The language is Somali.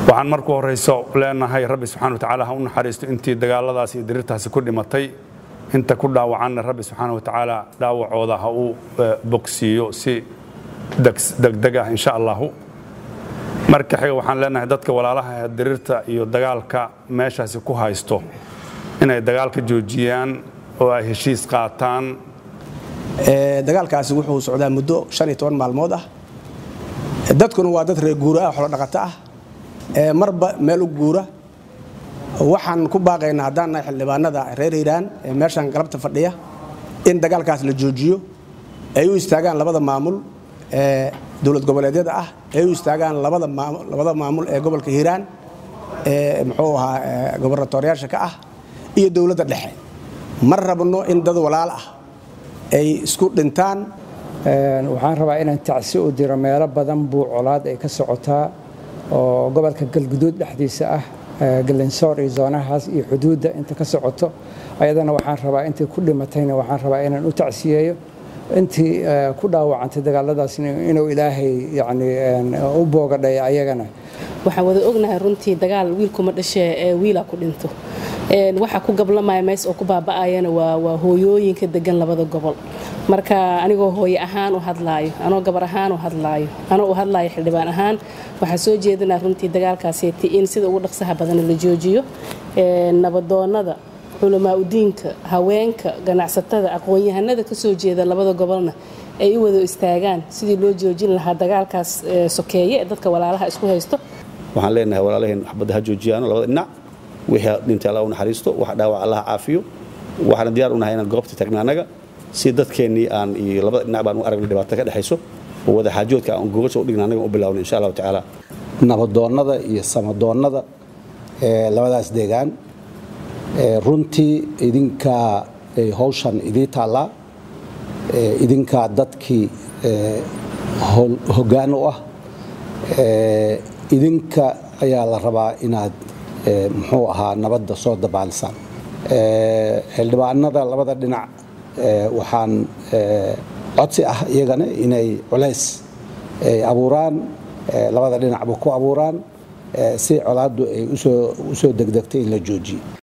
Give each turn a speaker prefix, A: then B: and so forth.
A: waxaan marku horayso leenahay rabbi subxana watacaala ha u naxariisto intii dagaaladaas iyo dirirtaasi ku dhimatay inta ku dhaawacanna rabbi subxaana watacaala dhaawacooda ha uu bogsiiyo si degdeg ah insha allahu marka xiga waxaan leenahay dadka walaalaha dirirta iyo dagaalka meeshaasi ku haysto inay dagaalka joojiyaan oo ay heshiis qaataan
B: dagaalkaasi wuxuu socdaa muddo maalmood ah dadkuna waa dad reer guura ah xolodhaqato ah marba meel u guura waxaan ku baaqaynaa haddaan nahay xildhibaanada reer hiiraan ee meeshan galabta fadhiya in dagaalkaas la joojiyo ay u istaagaan labada maamul ee dowlad goboleedyada ah ay u istaagaan labada maamul ee gobolka hiiraan ee muxuu ahaa gobarnatooryaasha ka ah iyo dowladda dhexe ma rabno in dad walaal ah ay isku dhintaan
C: waxaan rabaa inaan tacsi u diro meelo badan buu colaad ay ka socotaa oo gobolka galguduud dhexdiisa ah galinsoor iyo zoonahaas iyo xuduudda inta ka socoto ayadana waxaan rabaa intii ku dhimatayna waxaan rabaa inaan u tacsiyeeyo intii ku dhaawacantay dagaaladaas inuu ilaahay yani u boogadhay ayagana
D: waxaan wada ognahay runtii dagaal wiilkuma dhashee ee wiilaa ku dhinto waxa ku gablamaya meys oo ku baaba'ayana waa hooyooyinka degan labada gobol marka anigoo hooye ahaan u hadlaayo anoo gabar ahaan u hadlaayo anoo u hadlaayo xildhibaan ahaan waxaa soo jeedinaa runtii dagaalkaaseeti in sida ugu dhaqsaha badan la joojiyo nabadoonnada culamaa udiinka haweenka ganacsatada aqoon-yahanada ka soo jeeda labada gobolna ay u wada istaagaan sidii loo joojin lahaa dagaalkaas sokeeye ee dadka walaalaha isku haysto
E: waxaan leenahay walaalaheen waxbadda ha joojiyaano labada dhinac wixii dhintay allah u naxariisto wax dhaawac allah caafiyo waxaana diyaar u nahay inaan goobta tagna annaga si dadkeennii aan iyo labada dhinac baan u aragnay dhibaato ka dhexayso oo wada xaajoodka aan gogasha u dhigna annaga u bilowna insha allahu tacaala
F: nabadoonnada iyo samadoonnada ee labadaas deegaan runtii idinkaa hawshan idii taallaa idinkaa dadkii hoggaan u ah idinka ayaa la rabaa inaad muxuu ahaa nabadda soo dabaalisaan xildhibaanada labada dhinac waxaan codsi ah iyagana inay culays abuuraan labada dhinacba ku abuuraan si colaaddu ay u soo degdegtay in la joojiyo